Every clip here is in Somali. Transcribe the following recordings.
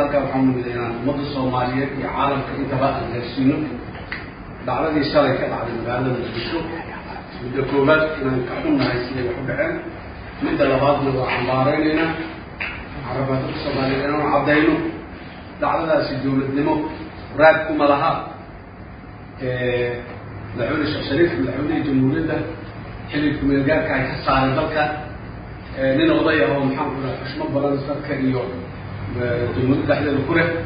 halkaa waxaa mumiday inaan ummadda soomaaliyeed iyo caalamka intaba aan gaarsiino dhacdadii shalay ka dhacday magaalada muqdisho midda koowaad inaan ka xunnahay siday wax u dhaceen midda labaadna waa xambaareyneynaa waxaan rabaa dadka soomaaliyeed inaan caddayno dhacdadaasi dowladnimo raad kuma laha madaxweyne sheekh shariif madaxweynihii jamhuuriyadda xilli kumeelgaarka ay ka saaray dalka nin oday ah oo maxaan ku dhaha xushmo badan dadka iyo dowladda dhexdeeda ku leh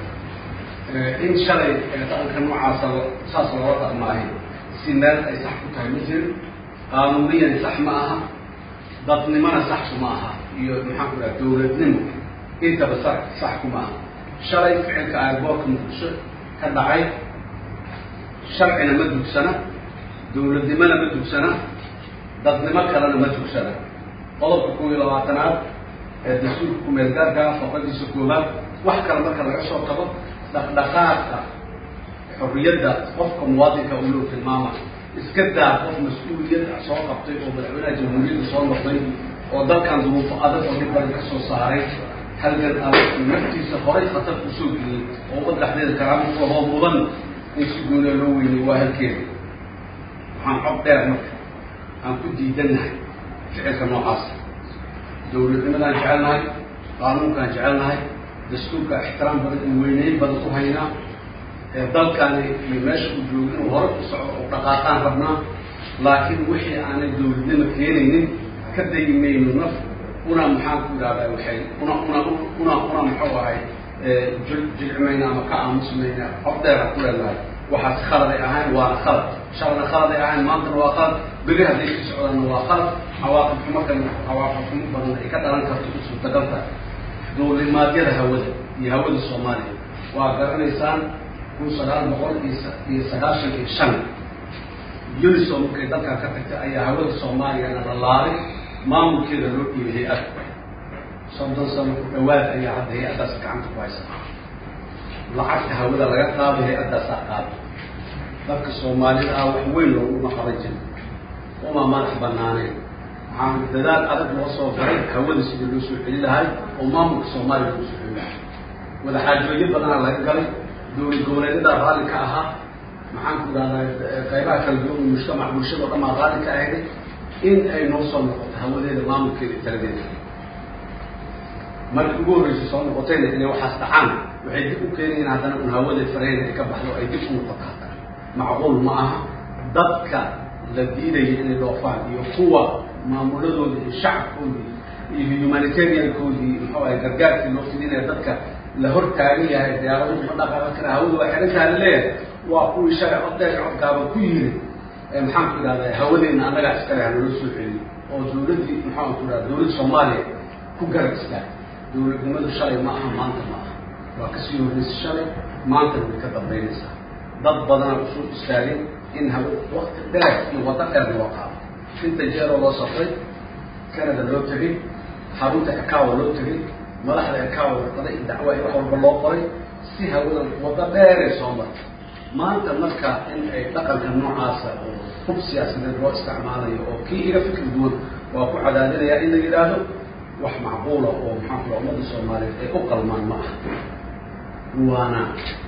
in shalay dhaqanka noocaasa saas loola dhaqmaahay si meel ay sax ku tahay ma jirin qaanuuniyan sax ma aha dadnimona sax kuma aha iyo maxaan ku dhaha dowladnimo intaba sax sax kuma aha shalay ficilka airboortka muqdisho ka dhacay sharcina ma dugsana dowladnimona ma dugsana dadnimo kalena ma dugsana qodobka kuw iyo labaatanaad ee dastuurka kumeelgaarka faqadiisa koobaad wax kale marka laga soo tago dhaqdhaqaaqa xorriyadda qofka muwaadinka u loo tilmaama iska daa qof mas-uuliyad soo qabtay oo madaxweynaha jamhuuriyadda soo noqday oo dalkan duruufo adag oo dhib badan ka soo saaray halgan adag naftiisa horay khatar kusoo geliyey oo ummad dhexdeeda karaamo kuhoo mudan in si gooniya loo weynay waa halkeeda waxaan cod dheer marka aan ku diidannahay ficilka noocaas dowladnimadaan jecelnahay qaanuunkaan jecelnahay dastuurka ixtiraam badan iyo weyneyn badan u haynaa ee dalkaani iyo meesha uu joogo inuu hore u socdo oo dhaqaaqaan rabnaa laakiin wixii aanay dowladnimo keenaynin ka dayi mayno naf una maxaan ku idhahdaa waxay una una una una muxuu ahay jilcimayna ama ka aamusmayna cod dheera ku leenahay waxaas khaladay ahayn waana khalad shalna khaladay ahayn maantana waa khalad beri hadday sii socdaanna waa khalad cawaaqib xumo kan cawaaqib xumo badan ay ka dhalan karto u suurtagal tahay duulimaadyada hawada iyo hawada soomaaliya waa garanaysaan kun sagaal boqol iyo sagaashan iyo shan uniso markay dalkan ka tagtay ayaa hawada soomaaliyana la laalay maamulkeeda loo dhiibay hay-ad soddon sano ku dhawaad ayaa hadda hay-addaas gacanta ku haysa lacagta hawada laga qaaday hay-addaasaa qaaday dadka soomaalida ah wax weyn looguma qaban jira uma madax banaaneen waxaan dadaal adag loo soo garay hawada sidii loo soo celi lahay oo maamulka soomaaliya loo soo celi lahay wadaxaajooyo badanaa laga galay dowlad goboleedyada raalli ka ahaa maxaan ku idhahdaa qaybaha kala duwan mujtamac bulshada o dhan baa raalli ka ahday in ay noo soo noqoto hawadeeda maamulkeeda iyo taladeeda markii ugu horreysay soo noqotayna inay waxaas dhacaan waxay dib u keenayiin haddana un hawadeed faraheyna ay ka baxdo ay dib u noqoto haddana macquul ma aha dadka la diidaya inay dhoofaan iyo kuwa maamuladooda iyo shacabkoodii iyo humanitariankoodii muxuu ahay gargaarkii loo fidinaya dadka la hor taagan yahay diyaaraduhu ma dhaqaaqan kara hawada waa xirantaha laleeyahay waa kuwii shalay coddeer codgaaba ku yiri maxaan ku idhahdaa hawadeena annagaa iskale hanaloo soo celiyo oo dowladdii maxaan ku idhahda dowladda soomaaliya ku garab istaag dowladnimadu shalay ma aha maanta ma aha waa kasii horreysay shalay maantana way ka dambaynaysaa dad badana usoo istaagay in haw wakti dheer iyo waddo dheer loo qaado inta jeeroo loo safray canada loo tegay xarunta ekawa loo tegay madaxda ekawa warqaday dacwa iyo wax walba loo qoray si hawada waddo dheeray soo martay maanta marka in ay dhaqanka noocaasa oo hub siyaasadeed loo isticmaalayo oo kii iga fikir duwan waa ku cadaadinaya in la yidhaahdo wax macquula oo maxaa kula ummadda soomaaliyeed ay u qalmaan ma aha waana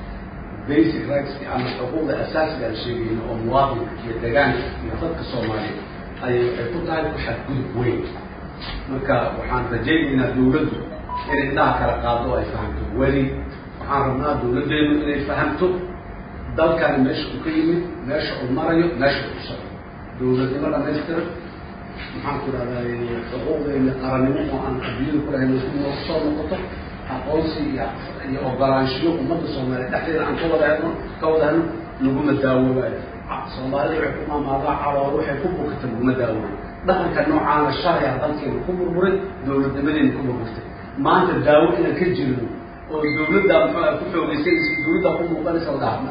basic rightski ama xuquuqda asaasiga aan sheegayno oo muwaadinka iyo degaanka iyo dadka soomaaliyeed ayay waxay ku tahay ku xadgudub weyn marka waxaan rajaynaynaa dawladdu inay indhaha kala qaado oo ay fahamto weli waxaan rabnaa dawladdeenu inay fahamto dalkani meesha uu ka yimid meesha uu marayo meesha uu socdo dawladnimo dhamaystiran maxaan ku idhahdaa xuquuqdeena qarannimo oo aan adduunyada ku lahayn noo soo noqoto aqoonsi iyo iyo ogolaanshiyo ummadda soomaaliya dhexdeeda aan ka wada helno ka wada helno laguma daawoobayo soomaalida waxay ku maamaadaa calool waxay ku bukata laguma daawooyo dhaqanka noocaana sharciga dalkeena ku burburay dawladnimadeena ku burburtay maanta daawo inaan ka jirno oo dawladda muxuu ku xoogaysanaysa dawladdaa ku muuqanaysa la dhaafna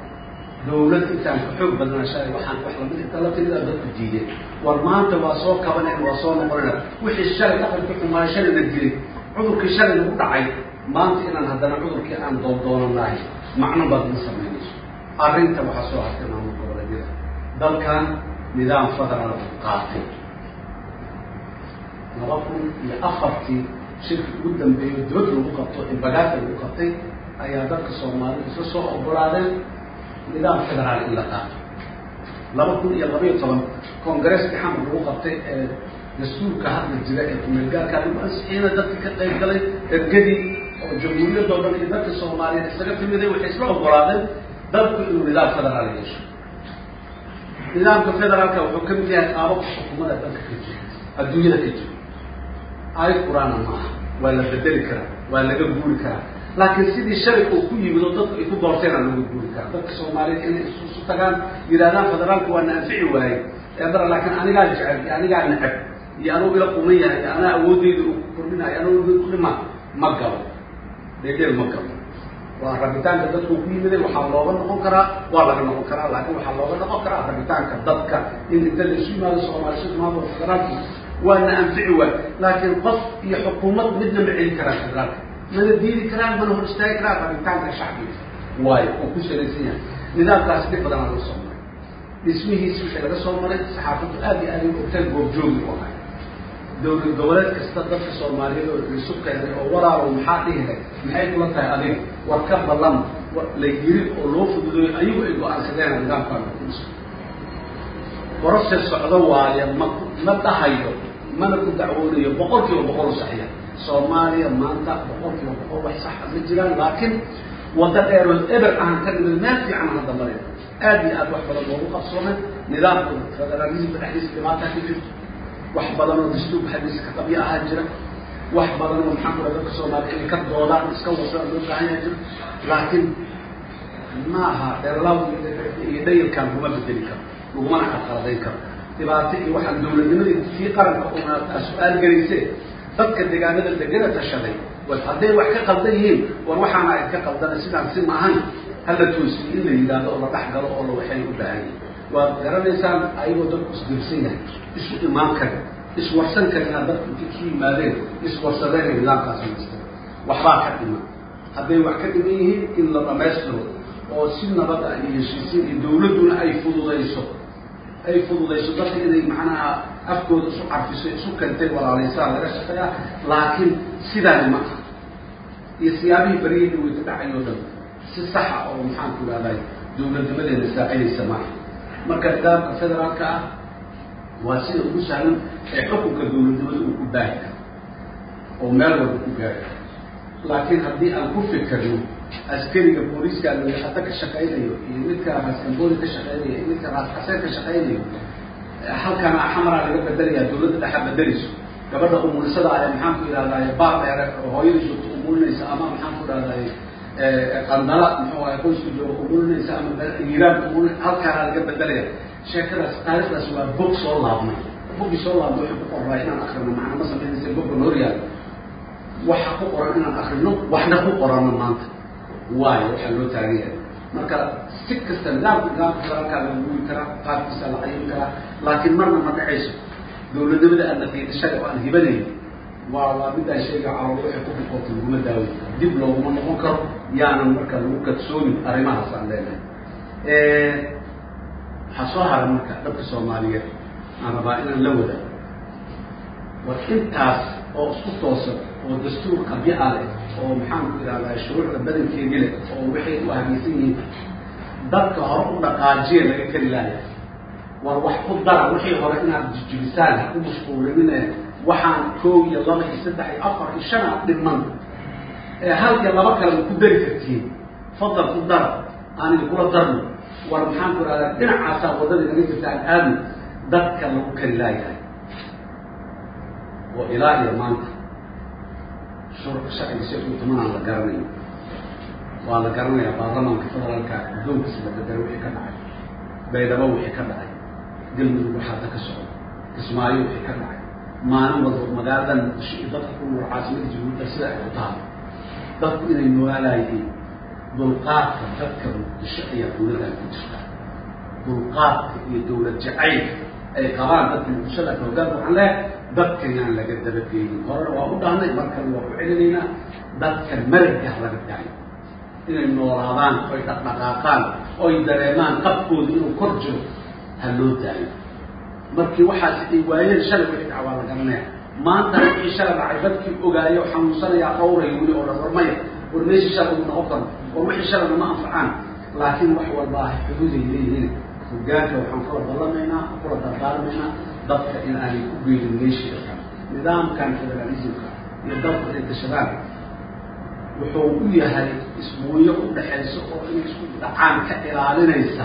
dawlad intaan ku xoog badnaa shalay waxaan wax lamid inta la timida dadku diideen war maanta waa soo kabaneen waa soo noqonayna wixii shalay dhaqanka xumaay shalay la dilay cudurkii shalay lagu dhacay maanta inaan haddana cudurkii aan doondoonan macno baad ma samaynayso arrinta waxaa soo hartay maamul goboleedyada dalkan nidaam federaal qaatay laba kun iyo afartii shirki ugu dambeeyo dibad lagu qabto inbagaata lagu qabtay ayaa dadka soomaalida isla soo ogolaadeen nidaam federaal in la qaato laba kun iyo laba iyo toban congaresskii xamar lagu qabtay ee dastuurka hadla jira ee kumeelgaarkaa lagu ansixiyeyna dadkii ka qayb galay ergadii oo jamhuuriyadoo dhan iyo dadka soomaaliyeed isaga timiday waxay isla ogolaadeen dalku inuu nidaam federaal yeesho nidaamka federaalka wuxuu ka mid yahay qaababka xukuumada dalka ka jira adduunyada ka jira aayad qur-aana ma aha waa la bedeli karaa waa laga guuri karaa laakiin sidii shalay uu ku yimid oo dadku ay ku doorteenaa laga guuri karaa dadka soomaaliyeed inay isu tagaan yidhahdaan federaalka waa na anfici waaye eedara laakiin anigaa jecel iyo anigaa necab iyo anuu ila quman yahay iyo anaa awoodeyda uu kordhinayo anuu kudhima ma galo dheedheel ma galo waa rabitaanka dadku ku yimiday waxaa looga noqon karaa waa laga noqon karaa laakiin waxaa looga noqon karaa rabitaanka dadka in inta la isu yimaado soomaali si maamul federaalki waana anfici waay laakiin qof iyo xukuumad midna ma celin karaan federaalka mana diidi karaan mana hor istaagi karaan rabitaanka shacbiga waayo oo ku salaysan yahay nidaamkaasi dhib badanaa laga soo maray dhismihiisi wixii laga soo maray saxaafaddu aad iyo aad ay ogteen goobjoogi u ahay dowlad goboleed kasta dadka soomaaliyeed oo isu keenay oo walaalow maxaa dhihiray maxay kula tahay adiga war ka ballan la yiri oo loo fududeeyo ayagu ay go-aansadeen nidaamkaan kuiso boroses socdo waaye ma ma dhahayo mana ku dacwoonayo boqol kiiba boqol saxiya soomaaliya maanta boqol kiiba boqol wax saxa ma jiraan laakiin waddo dheeroo eber ahaan ka dhimid meel fiican hadda mareen aad iyo aad wax badan loogu qabsoomay nidaamka federalismka dhexdiisa dhibaataa ka jirto wax badan oo dastuurka xadiisa ka qabyo ahaa jira wax badan oo maxaa kula dadka soomaaliya inay ka doodaan iska wasaan loo baahan yaha jira laakiin maaha dheerlaw iyo dhayalkan kuma bedeli karo lagumana carqaladayn karo dhibaato iyo waxaan dawladnimadii kii qaranka una su-aal gelayse dadka deegaanada degana tashaday hadday wax ka qaldan yihiin war waxaana ay ka qaldana sidaan si maahan hala toosiyo in la yidhaahdo oo la dhex galo oo la waxay u baahan yihin waad garanaysaan ayagoo dadku isdirsan yahay isu imaan kari iswarsan karina dadku intay ku yimaadeen iswarsadeen nidaamkaas samaystay waxbaa ka dhiman hadday wax ka dhiman yihiin in la dhamaystiro oo si nabada iyo heshiisiin iyo dawladduna ay fududayso ay fududayso dadka inay macnaha afkooda isu carfiso isu kantay walaalaysaa laga shaqeeyaa laakiin sidaani ma aha iyo siyaabihii baryihii dhaweyta dhacay oo dhan si saxa oo maxaan ku ihahday dawladnimadeena saacidaysa maaha marka nidaamka federaalka ah waa sida ugu sahlan ee xukunka dawladnimada uu ku baahi karo oo meel walba ku gaari karo laakiin haddii aan ku fikirno askariga booliiska hadda ka shaqaynayo iyo midka raaskambooli ka shaqaynayo iyo midka raaskaseen ka shaqaynayo halkana xamaraa laga bedelaya dawladda dhexa bedelayso gabadha umulisada ayaa maxaan ku ihahdaye baar dheere oo hooyada joogto umulinaysa ama maxaan ku ihahdaye qandala muxuu ahay qoysku jooga umulinaysa ama hiiraan umulin halkaana laga bedelaya sheekadaas taarikhdaas waa bog soo laabnay boggii soo laabnay waxay ku qoraa inaan akrino macna ma samaynaysa bogga noor yaalo waxa ku qoran inaan akrino waxna ku qorano maanta waayo waxaa loo taagan yahay marka si kasta nidaamka nidaamka federaalkaa laga guuri karaa qaabkiisa la cayin karaa laakiin marna ma dhacayso dawladnimada aan naqiidashada oo aan hibanayn waa waa midaan sheega calool waxay ku bukoota laguma daaway dib looguma noqon karo yaanan marka lagu kadsoomin arrimahaas aan leenahay waxaa soo haray marka dadka soomaaliyeed aan rabaa inaan la wada war intaas oo isku toosan oo dastuur qabyo ah leh oo maxaan ku ihahdaa shuruucda badankeedii leh oo waxay u ahmaysan yihiin dadka hore u dhaqaajiya laga keli laaya war wax ku dara wixii hore inaad jijibisaan ha ku mashquulinine waxaan koow iyo laba iyo saddex iyo afar iyo shan a dhiman ee hal iyo laba kale ma ku dari kartiin fadal ku dara aan idinkula darno war maxaan ku ihahdaa dhinacaasaa waddadii naga jirta aan aadno dadka lagu keli laayahay oo ilaa iyo maanta shurka sharciga si u tumanaan la garanayo waa la garanayaa baarlamaanka federaalka guddoonkiisa la bedelo wixii ka dhacay baydhabo wixii ka dhacay galmudug waxaata ka socda kismaayo wixii ka dhacay maalin walba magaaladan muqdisho iyo dadka ku nool caasimada jamuuda sida ay ku tahay dadku inay noolaayihiin dulqaadka dadka muqdisho ayaa dawladdan ku jirta dulqaadka iyo dawlad jacaylka ay qabaan dadka muqdishada hoggaan waxaan leehay dadka yaan laga dabageynin horena waa u dhahnay markale waa ku celinaynaa dadka maragah laga dahay inay noolaadaan oy dhaqdhaqaaqaan oy dareemaan qabkooda inuu kor jiro ha loo daayo markii waxaas ay waayeen shalay wixii dhac waa la garanaya maanta wixii shala dhacay dadkii ogaayo xanuunsanayaa dhowray weli oo dhan war maya war meeshii shala uu noqon karo war wixii shalana ma anfacaan laakiin wax walba ah xuduuday leeyihiin hogaanka waxaan kula ballamaynaa kula dardaarmaynaa dadka in aanay ku geelin meeshii nidaamkan federalismka iyo dalka ay dashadaan wuxuu u yahay isbuunyo u dhaxayso oo inay isku dhacaan ka ilaalinaysa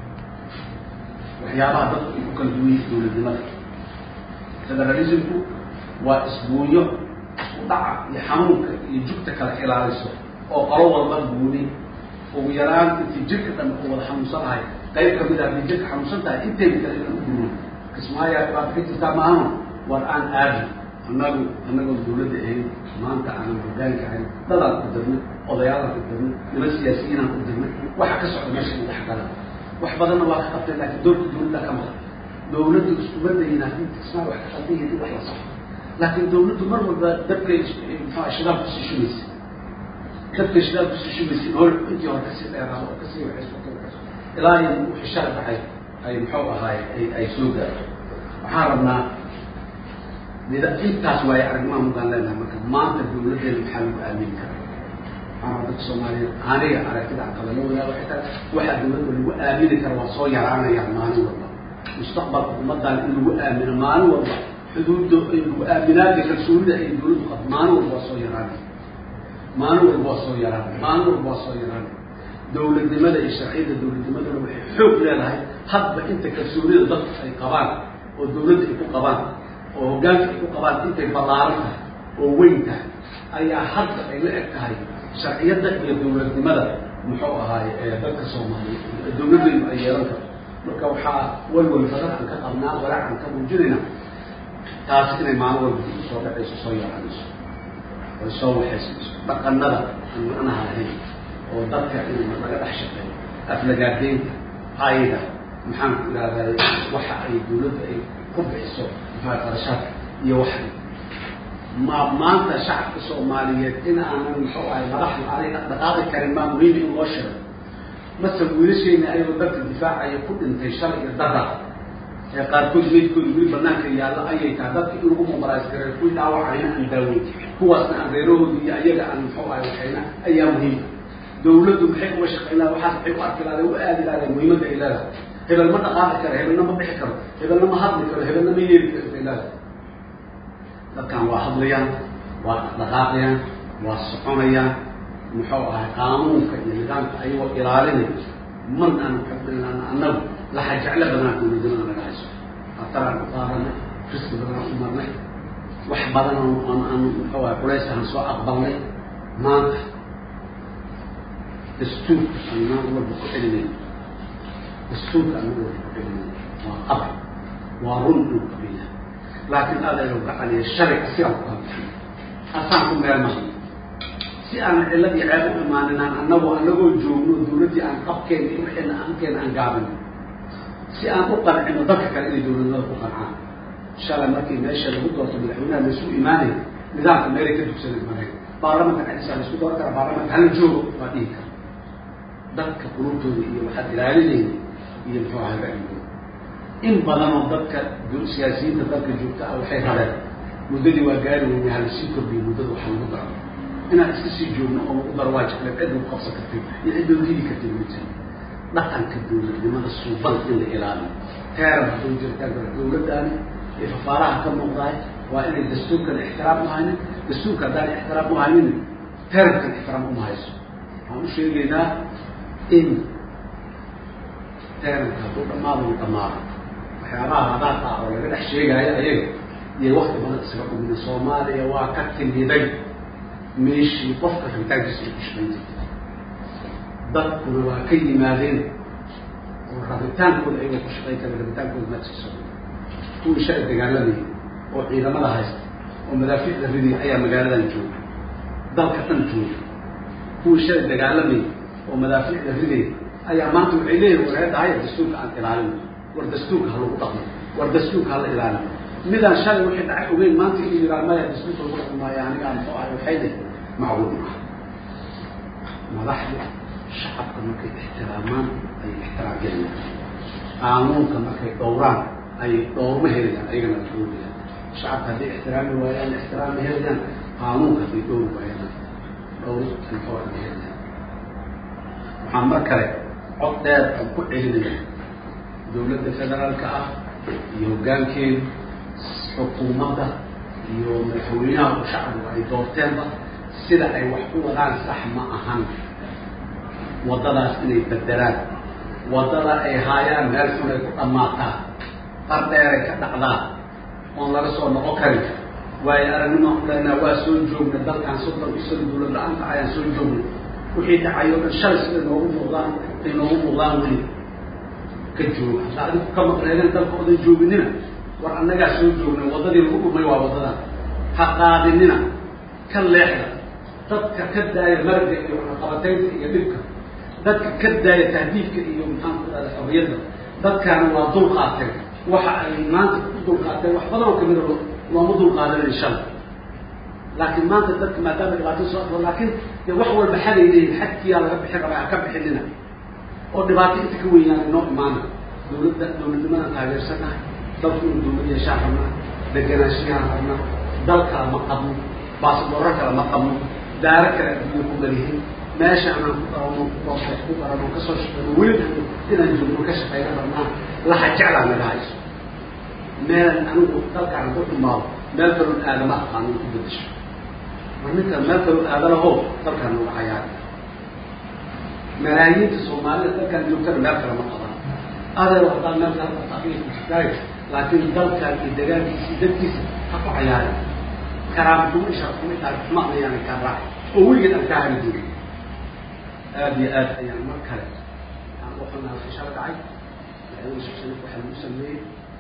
waxyaabaha dadku ay ku kala duwan yihin dowladnimada federalismku waa isbuunyo isku dhaca iyo xanuunka iyo jugta kala ilaaliso oo qolo walba guuni ugu yaraan intii jirka dhan u wada xanuunsanahay qayb kamid a haddii jirka xanuunsan tahay intayna kale inaan u guuno kismaayaa dhibaata ka jirtaa maahano war aan aadi annagu annagoon dawladda ahayn maanta aanan hogaanka ahayn dadaan ku dirnay odayaalaan ku dirnay niman siyaasiyiinaan ku dirnay waxa ka socda meesha in dhexgala wax badanna waa ka qabtay laakiin doorka dawladda ka maqan dawladdu iskuma dayin haddii kismaa wax ka qaldan yahay in wax la saxo laakiin dawladdu mar walba dabkay muxua shidaal kusii shubaysa dabkay shidaal kusii shubaysa hor intii hore kasii dheeraado oo kasii waxayso ilaa iyo wixii shala dhacay ay muxuu ahaay ay ay soo gaarto waxaan rabnaa intaas waayo aragnimaa mudaan leenahay marka maanta dawladdeena maxaa lagu aamini karaa waxaan dadka soomaaliyeed aniga aragtida aan qabala wadaag waxay tahay waxaa dawladda lagu aamini kara waa soo yaraanayaan maalin walba mustaqbalka ummaddan in lagu aamino maalin walba xuduudda lagu aaminaada kalsoonida ay dawladdu qabto maalin walba waa soo yaraanay maalin walba waa soo yaraanay maalin walba waa soo yaraanay dawladnimada iyo sharciyadda dawladnimadana waxay xoog leedahay hadba inta kalsoonida dadku ay qabaan oo dawladda ay ku qabaan oo hoggaanka ay ku qabaan intay ballaaran tahay oo weyn tahay ayaa hadda ay la eg tahay sharciyadda iyo dawladnimada muxuu ahaaye ee dadka soomaaliyeed dawladdeenu ay yeelan karto marka waxaa walwal badan aan ka qabnaa walaac aan ka muujinayna taasi inay maalin walba soo dhacayso soo yaraanayso oy soo waxayso dhaqanada aan macnaha lahayn oo dadka in laga dhex shaqeeyo aflagaadeynta ayda maxaan ku ihahday waxa ay dawladda ay ku bixiso maxaa qarashaadka iyo waxa ma maanta shacabka soomaaliyeed in aanan muxuu ahay madaxdu aanay dhaqaaqi karin maa muhiim in loo sheego mase wiilasheena ayagoo dalka difaacaya ku dhintay shalay iyo dara ee qaarkood meydkooda weli banaanka yaalla ayay tahay dadka in lagu mobilise gareeyo kuwii dhaawacayna aan daaweyn kuwaasna aan reerahoodi iyo ayaga aan muxuu ahay waxayna ayaa muhiim dawladdu maxay uga shaqaynaa waxaas maxay u arki lahaday u aadi lahaday muhiimadda ay leedahay hebel ma dhaqaaqi karo hebelna ma bixi karo hebelna ma hadli karo hebelna ma yeeli karo ay leedahay dadkan waa hadlayaan waa dhaqaaqayaan waa soconayaan muxuu ahay qaanuunka iyo nidaamka ayagoo ilaalinay man aan xubinaan annagu laxa jeclo badanaa dawladnimada naga hayso ataraan u qaadanay riski badanaan u marnay wax badan aan aan muxuu ahay culays aan soo aqbalnay maanta dastuurka anaan walba ku celinay dastuurka anaan walba ku celinay waa qabar waa run inuu qabiya laakiin aadaynu gacaniya sharciga si aan ku kalbixin asaan ku meel mahay si aan cillad iyo ceeb u imaaninaan annagoo annagoo joogno dawladdii aan qabkeena iyo wixeena aankeena aan gaabin si aan u qancino dadka kale inay dawladnimada ku qancaan shalay markii meesha lagu doorto madaxweynaha laysu imaanay nidaamka meelay ka dugsanay mareen baarlamanka cadisaa laisku dooran kara baarlamanka hala joogo waa dhihi kara dadka qulubtooda iyo waxaad ilaalinayna iyo muxuu ahay ra'yigooda in badanoo dadka siyaasiyiinta dalka joogta ah waxay rabeen muddadii waa gaari weyne halasii kordhiyo muddada waxa lagu daro inaan iska sii joogno oo lagu daro waa jecleen cid lagu qabsan kartay iyo cid loo hidi kartay ma jiro dhaqanka dawladnimada suuban in la ilaaliyo teeran hadduu jirtaan kara dawladdaani ee fafaaraha ka muuqdaay waa inay dastuurkan ixtiraam u haynin dastuurka haddaan ixtiraam u haynin teerankan ixtiraam uma hayso waxaan u sheegaynaa in teeranka hadduu dhammaado u dhammaado waxyaabaha hadaadka ah oo laga dhex sheegaayo ayaga iyo wakti badan isaga dhumina soomaaliya waa ka timiday meeshii qofka rabitaankiisa ay ku shaqayn jirtay dadkuna waa ka yimaadeen oo rabitaankooda ayagoo ku shaqayn kara rabitaankooda maadkiisa kuwii shalay dagaalamayay oo ciidamada haysta oo madaafiicda ridiya ayaa magaaladan jooga dalka dhan jooga kuwii shalay dagaalamayay oo madaafiicda ridaya ayaa maanta waxay leeyihin wareedahaya dastuurka aan ilaalino war dastuurka ha lagu dhaqmo war dastuurka hala ilaalino midaan shalay wixii dhacay ogeyn maanta inuu yiraa maya dastuurka lagu dhaqmi maayo anigaa muxuu ahay waxay leh macquul maaha madaxda shacabka markay ixtiraamaan ayay ixtiraam gelayaan qaanuunka markay dhowraan ayay dhowrma helayaan ayagana la dhowrayaan shacabka hadday ixtiraami waayaan ixtiraami helayaan qaanuunka hadday dhowri waayaan dhowri muxuu aan helayaan waxaan mar kale cod dheer aan ku celinaya dowladda federaalka ah iyo hoggaankeedu xukuumadda iyo madaxweynaha u shacbigu ay doorteenba sida ay wax ku wadaan sax ma ahan waddadaas inay bedelaan waddada ay haayaan meel xun ay ku dhammaataa qar dheeray ka dhacdaa oon laga soo noqon karin waayo aragnimaan ku leynaa waa soo joogna dalkan soddon iyo sano dowlad la-aanta ayaan soo joogna wixii dhacayo dhan shalay siday noogu muuqdaan ay noogu muuqdaan weli ka jooga hadda adigu ka maqneedeen dalka odan jooginina war annagaa soo joogna waddadii lagu dhumay waa waddadan ha qaadinina ka leexda dadka ka daaya maraga iyo waxaqabataynta iyo dhibka dadka ka daaya tahdiidka iyo maxaan ku dhahda xorriyadda dadkaana waa dul qaateen waxa ay maanta ku dul qaateen wax badan oo kamida looma dul qaadanin shalay laakiin maanta dadka maadaama dhibaato soo afro laakiin dee wax walba xaday leeyihin xadkiyaa laga bixin rabaa ha ka bixinina oo dhibaato inta ka weynaan inoo imaana dowladda dowladnimadan taageersanaha dalku inuu dowlad yeeshaan rabnaa deganaanshiyahan rabnaa dal kale ma qabno baasboorro kale ma qabno daaro kale adduunya ku malihin meesha anaan ku qarano boostex ku qarano kasoo shaqeyno weli inaan joogno ka shaqeyna rabnaa laha jeclaa naga hayso meelan anigu dalkaan ku xumaado meel kaloon aadama aqaano ku bedesho mar ninkaan meel kaloo aadalaho dalkaan nooga cayaari malaayiinta soomaalida dalkaan joogtana meel kale ma qaban adeer haddaan meel kale mataqiya ku jirtaayo laakiin dalkaan iyo degaankiisa dadkiisa ha ku cayaari karaamaxumo isharxumo taarixumo ayaana kaa raacay oo weligeed aan kaa hari jirin aada iyo aad ayaan mar kale aan u xunaha fishal dhacay madaxweyne sheekh shariif waxaa lagu sameeyey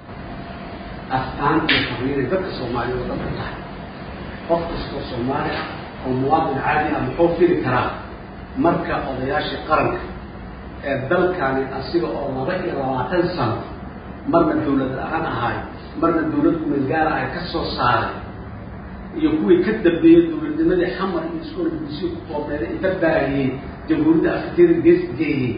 astaan iyo fariinay dadka soomaaliya oo dhan ku tahay qof kastoo soomaali ah oo muwaadin caadi ah muxuu fili karaa marka odayaashii qaranka ee dalkani asiga oo laba iyo labaatan sano marna dawlad la-aan ahaay marna dawlad kumeelgaara ay ka soo saaray iyo kuwii ka dambeeyey dawladnimadii xamar iyo iskool bulsiyo ku koobneeda inta baahiyey jamhuuriyadda afrikada gees geeyey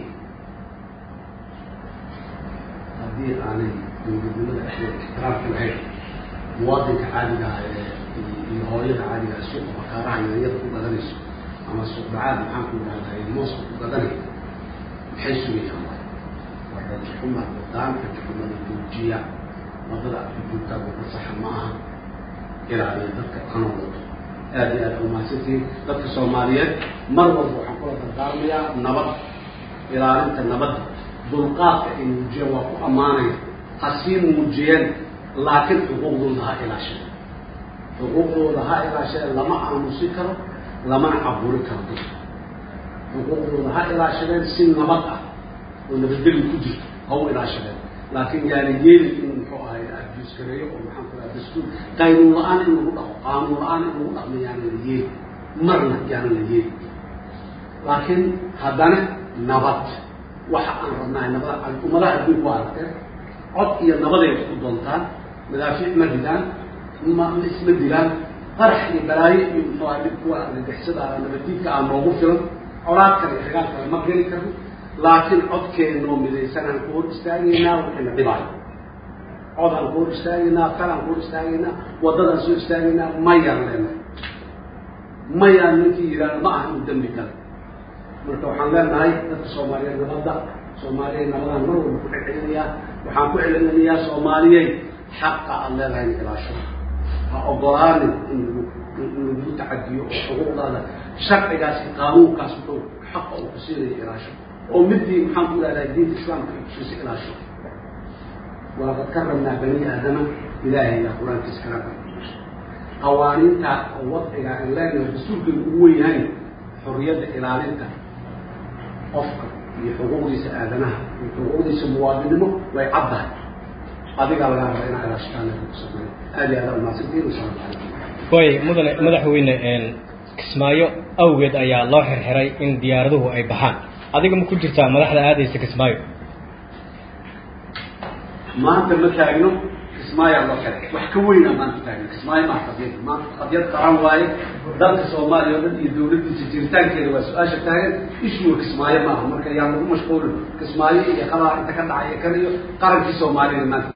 haddii aanay dawladnimada dhexdeeda ixtiraamka lahayn muwaadinka caadiga ah ee iyo hooyada caadiga ah suuqa bakaaraha yaanyada ku gadanayso ama suuq dhacaad maxaan ku idhahdaa mooska ku gadanaya maxay sugayaan waa rajaxuma wadaanka rajaxumada joojiya wadada aad ku joogtaa wada saxa ma aha ilaaliya dadka kana wado aad iyo aad umahadsantihiin dadka soomaaliyeed mar walba waxaan kula dardaarmayaa nabad ilaalinta nabadda dulqaadka ay muujiyeen waa ku ammaanaya ha sii muujiyeen laakiin xuquuqdooda ha ilaasheen xuquuqdooda ha ilaasheen lama aamusi karo lamana caburi karo dadka xuquuqdooda ha ilaashadeen si nabad ah oo nabadgeli ku jirto ha u ilaashadeen laakiin yaana yeelin inuu muxuu ahay abuuskareeyo oo maxaan ku dhaha dastuur qaynuun la-aan in lagu dhaqo qaanuun la-aan in lagu dhaqmo yaana la yeeli marna yaana la yeeli laakiin haddana nabad waxa aan rabnahay nabada ummadaha adduunku waa aragteen cod iyo nabaday wax ku doontaan madaafiic ma ridaan ma isma dilaan qarax iyo balaayo iyo muxuu ahay dhib kuwa argagixisada ah nabadiidka ah noogu filan colaad kale iyo dagaal kale ma geli karno laakiin codkeennoo midaysanaan ku hor istaagaynaa waxayna dhibaayo codaan ku hor istaagaynaa kalaan ku hor istaagaynaa waddadaan soo istaagaynaa mayaan leenahay mayaan ninkii yidhaahdo ma aha uu dembi gale marka waxaan leenahay dadka soomaaliyeed nabadda soomaaliyeed nabadaan mar walba ku celcelinayaa waxaan ku celcelinayaa soomaaliyey xaqa aada leedahay in ilaasho ha ogolaanin in in lagu tacadiyo oo xuquuqdaada sharcigaas iyo qaanuunkaas dhow xaqa uu ku siinayo ilaasho oo midii maxaan ku ihahdaa diinta islaamka ay kusiisa ilaasho walaqad karamnaa bani aadama ilaahay yaa qur-aankiisa kala qawaaniinta oo wadciga aan leenahay dastuurkeenu ugu wen yahay xorriyadda ilaalinta qofka iyo xuquuqdiisa aadanaha iyo xuquuqdiisa muwaadinimo way caddahay adigaa lagaa raba inaa ilaashataan ku sameeyo aad iyo aad umahadsantiin wasalaamu calaykum way mudane madaxweyne kismaayo awgeed ayaa loo xirxiray in diyaaraduhu ay baxaan adiga ma ku jirtaa madaxda aadaysa kismaayo maanta ma taagno kismaayaa loo xiray wax ka weynaa maanta taagno kismaayo maa qadiyad maanta qadiyad qaran waaye dalka soomaaliya oo dhan iyo dawladdiisa jiritaankeeda waa su-aasha taagan ishuwa kismaayo maaha marka yaan lagu mashquulin kismaayo iyo qadaa inta ka dhacay kan iyo qarankii soomaaliyana maanta